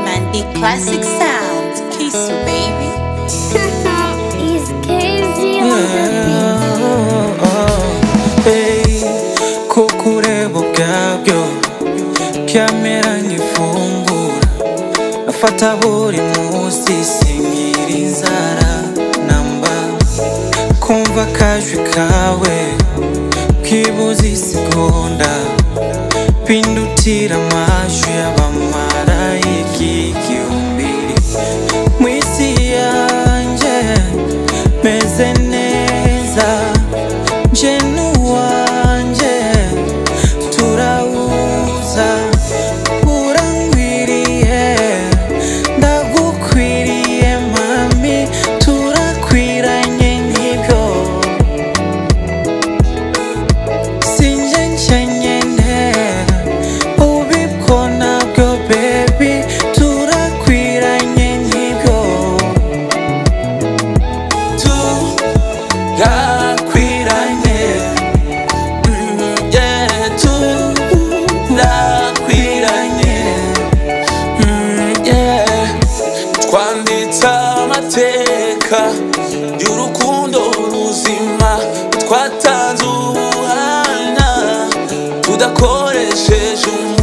Mandy Classic Sounds, Kiss You Baby. It's crazy on the Hey, kukureba ubwabyo byamera nk'ifungura nafata buri munsi sinkira inzara namba kumva akajwi kawe k'ibuze isegonda pindutira amajwi y'abamarayika igihumbi mu isi yanjye meze neza nje n'uwanjye turawuza urangwiriye ndagukwiriye mami turakwiranye nk'ibyo sinjye njyenyine ubibwo nabwo bebi turakwiranye nk'ibyo tu ndakwiranye yetu ndakwiranye twanditse amateka y'urukundo ruzima twatanze ubuhanga tudakoresheje umuntu